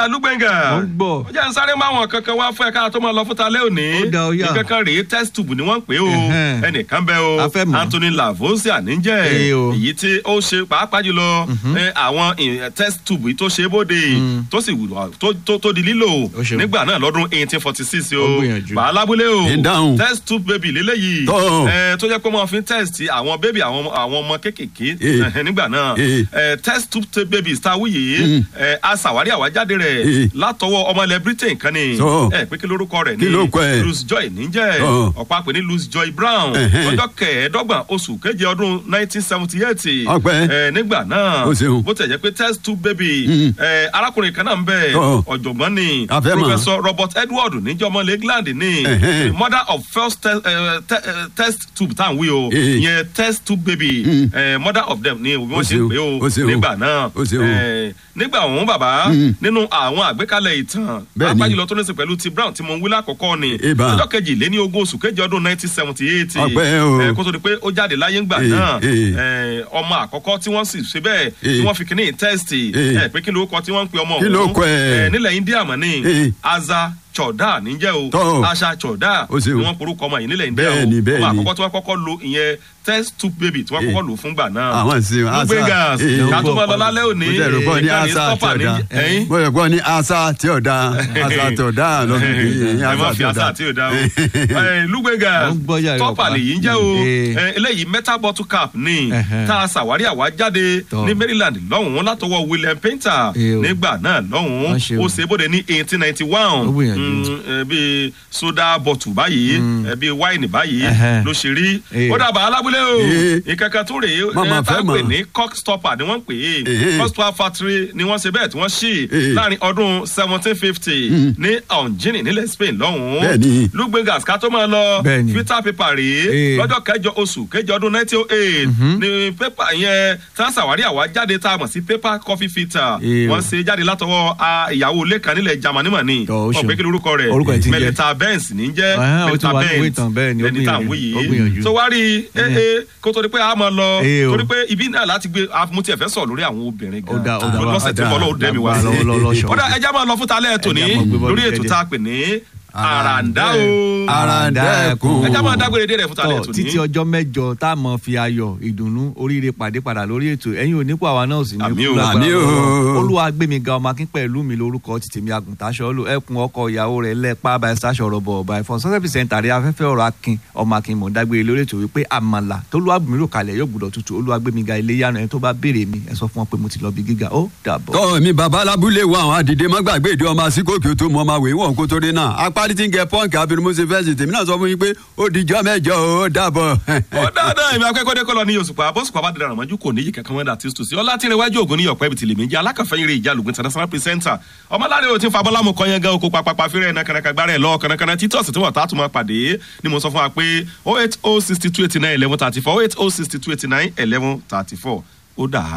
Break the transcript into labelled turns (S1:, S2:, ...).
S1: lúgbẹ̀ngà
S2: Mo ń gbọ́.
S1: ó jẹ́ ń sáré máa wọn kankan wá fún ẹ̀ka tó máa lọ fún talẹ́ òní
S2: Ó dá, ó yá.
S1: ìkankan rèé test tube ni wọ́n ń pè é o
S2: Ẹ̀hẹ́n.
S1: ẹnìkan bẹ́ o
S2: A fẹ́ mọ̀.
S1: Anthony Lavosia níjẹ́
S2: Ee o.
S1: èyí tí ó ṣe pàápàá jùlọ ẹ, àwọn ì- test tube yìí tó ṣe é bóde tó sì wù- tó- tó- tó di lílò
S2: Ó ṣeun.
S1: nígbà náà lọ́dún eighteen forty six o
S2: Ó gbìyànjú.
S1: bàálábúlé o
S3: Ń dáhùn.
S1: test tube baby lélẹ́yìí
S3: Tó.
S1: ẹ, tó jẹ́ pé wọ́n fi ń test àwọn baby àwọn ọmọ- àwọn ọmọ kéékèèké
S3: Ee.
S1: ẹ̀hẹ́n, nígbà náà
S3: Ee.
S1: ẹ, test tube ta- babies tá a wúyè ẹ, a ṣàwárí àwájáde rẹ̀
S3: Ee.
S1: látọwọ́ ọmọ ilẹ̀ Britain kan ni
S3: Tó.
S1: ẹ pé kí lórúkọ rẹ̀
S3: Kí ló kọ ẹ̀?
S1: Luce Joy níjẹ́
S3: Tó.
S1: ọ̀pá pè ní Luce Joy Brown
S3: Ẹ̀hẹ́n.
S1: ọjọ́ kẹẹ̀ẹ́dọ́gbọ̀n oṣù keje ọdún nineteen seventy eight
S3: Ọpẹ́.
S1: ẹ, nígbà náà
S3: Ó ṣeun.
S1: bó tẹ̀ jẹ́ pé test tube baby
S3: Mm.
S1: ẹ, arákùnrin kan náà ń bẹ
S3: Tó.
S1: ọ̀jọ̀gbọ́n ni
S3: A fẹ́ mọ̀.
S1: Professor Robert Edward níjọ́ ọmọ England ni
S3: Ẹ̀hẹ́n.
S1: mother of first te eh, te eh, test tube tá à ń wí o
S3: Ee.
S1: ìyẹn test tube baby
S3: Mm.
S1: eh, mother of them ni bí
S3: Ó
S1: wọ́n ṣe ń
S3: ṣeun.
S1: pè
S3: Ó
S1: o
S3: ṣeun.
S1: nígbà náà
S3: Ó ṣeun.
S1: Eh, nígbà òun bàbá
S3: Mm.
S1: nínú àwọn àgbékalẹ̀ ìtàn
S3: Bẹ́ẹ̀ni.
S1: apájùlọ tó ní í ṣe pẹ̀lú ti Brown tí mo ń wí lákọ̀ọ́kọ́ ni
S3: Ìbá.
S1: ọjọ́ kejì lé ní ogún oṣù kejì ọdún nineteen seventy eight
S3: Ọpẹ́ o.
S1: kó tó di pé ó jáde láyé ńgbà
S3: Ee,
S1: náà
S3: ee.
S1: eh, ọmọ àkọ́kọ́ tí wọ́n sì ṣe bẹ́ẹ̀ tí
S3: Ee.
S1: wọ́n fi kíní tẹ́sítì
S3: Ee.
S1: pé kí ló kọ tí wọ́n ń pe ọmọ
S3: Kí ló kọ ẹ̀?
S1: Eh, nílẹ̀ India mọ̀ ní
S3: Ee.
S1: Aza Choda níjẹ́ o
S3: Tọ́.
S1: Asha Choda
S3: Ó ṣeun.
S1: ni wọ́n porúkọ ọmọ yìí nílẹ̀ India o
S3: Bẹ́ẹ̀ni, bẹ́ẹ̀ni.
S1: ọmọ àkọ́kọ́ tí wọ́n kọ́kọ́ lo ìyẹn test tube baby tí wọ́n
S3: Ee.
S1: kọ́kọ́ lò fún gbà náà
S3: Àwọn sì ń asa.
S1: Lugbengas
S3: Ee.
S1: ká tó máa lọ lálẹ́ òní
S3: mo jẹ́ ìrọ̀pọ̀ ní
S1: ìkànnì
S3: asa tí
S1: stopper
S3: ò
S1: ní
S3: da
S1: ẹ̀yìn
S3: mo jẹ́ pọ̀ ní asa tí ò da asa tí ò da lọ́dún kìí
S1: ẹ má fi asa tí ò da o Eh, Lugbengas
S2: Mo ń gbọ́ yàrá
S1: stopper
S2: ọ̀pá.
S1: lèyí ń jẹ́ o
S2: Ee.
S1: Eh, eléyìí metal bottle cap ní
S2: Ẹ̀hẹ́n.
S1: tá a ṣàwárí àwa jáde
S2: Tọ́.
S1: ní Maryland lọ́hùn-ún látọwọ́ William Painter
S2: Ee o.
S1: nígbà náà lọ́hùn-ún
S2: Wọ́n ṣe o.
S1: ó ṣe bóde ní eighteen ninety one
S2: Ó gbìyànjú.
S1: bíi soda bottle báyìí eh, bíi wáìnì báyìí
S2: Ẹ̀hẹ́n.
S1: ló ṣe rí
S2: Ee.
S1: ó dàbà alábúlé o
S3: Ee.
S1: ìkankan tó rèé
S3: Màmá
S1: eh, tá a
S3: fẹ́
S1: pè
S3: mọ̀.
S1: ní cock stopper ni wọ́n ń pè é
S3: Ee.
S1: cock stopper factory ni wọ́n ṣe bẹ́ẹ̀ tí wọ́n ṣí
S3: Ee.
S1: láàrin ọdún seventeen fifty ní Angini nílẹ̀ Spain lọ́hùn-ún
S3: Bẹ́ẹ̀ni.
S1: Lugbengas ká tó máa lọ
S2: Bẹ́ẹ̀ni.
S1: filter paper rèé
S2: Ee.
S1: lọ́jọ́ kẹjọ oṣù kẹjọ ọdún nineteen oh eight ni paper yẹn tá a ṣàwárí àwa jáde tá a mọ̀ sí paper coffee filter
S2: Ee o.
S1: wọ́n ṣe jáde látọwọ́ a, ìyàwó ilé kan nílẹ̀ Germany mọ̀ ni
S2: Tọ́, ó ṣeun.
S1: ọ̀pẹ́ kí lorúkọ rẹ̀
S2: Orúkọ ẹ̀ ti ń jẹ́.
S1: Melita Benz ní jẹ́
S2: Ẹ̀hẹ́n, ó ti
S1: Melita
S2: wà ní ìwé
S1: Benz
S2: ìtàn, bẹ́ẹ̀ ni, ó
S1: ẹni tá à ń
S2: gbìyànjú,
S1: wí
S2: ó
S1: yìí
S2: gbìyànjú.
S1: tó wá rí ee ee kó tó di pé a máa lọ
S2: Ee o.
S1: torí pé ibi náà láti gbé mo tiẹ̀ fẹ́ sọ̀rọ̀ lórí àwọn obìnrin
S2: Ó dá, ó dá,
S1: gan lọ́sẹ̀ tí
S3: ó dá.
S1: mo lọ́ọ́ dẹ́mi wá
S2: Lágbára lọ́wọ́ lọ́wọ́
S1: sí
S2: ṣọ́ọ̀ṣì.
S1: ó dá ẹja máa lọ fún talẹ́ tòní
S2: Ẹja máa gbé bọ́ọ̀lù
S1: lórí ètò
S2: dédé.
S1: tá a pè ní àràǹdá o
S3: Àràǹdẹ̀kùn.
S1: ẹja máa dágbére dé rẹ̀ fún talẹ́
S2: tọ
S1: tòní.
S2: títí ọjọ́ mẹ́jọ tá a mọ̀ fi ayọ̀ ìdùnnú oríire pàdé padà lórí ètò ẹ̀yin onípò àwa náà sì ní
S1: Àmín o.
S2: kú lágbára
S3: Àmín o.
S2: Ọlọ́run. olúwa gbẹmí ga ọmọ akín pẹ̀lú mi lórúkọ títí mi àgùntàṣọ lò ẹkùn ọkọ ìyàwó rẹ̀ lẹpa bá ẹsẹ aṣọ ọrọbọ ọba ẹfọn sọsẹpì sẹńtà rí afẹ́fẹ́ ọ̀rọ̀ akin ọmọ akin mọ dágbére lórí ètò wípé àmàlà tó lúwa bùnmí rò kalẹ̀ yóò gbọ́dọ̀ tutù olúwa gbẹmí ga ilé yánnà ẹni tó bá béèrè mi ẹ sọ fún wọn pé mo ti lọ bí gíga ó dàbọ̀.
S3: tọ́ mi bàbá alábúlé wo àwọn àdìdé má gbàgbé ìdí ọmọ àsìkòkè tó mọ ọmọ àwẹ̀ wọn kó torí náà apárí tí ń gẹ pọ́ǹkì abirimusi fẹ́sì tèmi náà sọ fún yín pé ó dijọ́ mẹ́jọ ó dàbọ̀.
S1: ó dáadáa ìmọ̀ akẹ́kọ̀ọ́ dẹ́kọ̀ lọ ní Òṣùpá bóṣùpá bá dídá ràmọ́jú kò níyì kankan mọ́dà tí tòsí ọlá tí ń rẹwájú ògùn ní ọ̀pẹ́ ibi tìlẹ̀ méjì alákàfẹ́yìn rẹ̀ ìjà lùgbìn international presenter ọmọláre ò ti ń fa bọ́lámù kan yẹn gan oko papapa fẹ́rẹ̀ ẹ̀nà kànàkà gbára ẹ̀ lọ kànàkànà títí ọ̀sẹ̀ tí wọ́n tààtù máa pàdé ni mo sọ fún wa pé oh eight oh sixty two eighty nine eleven thirty four oh eight oh sixty two eighty nine eleven thirty four ó dà á.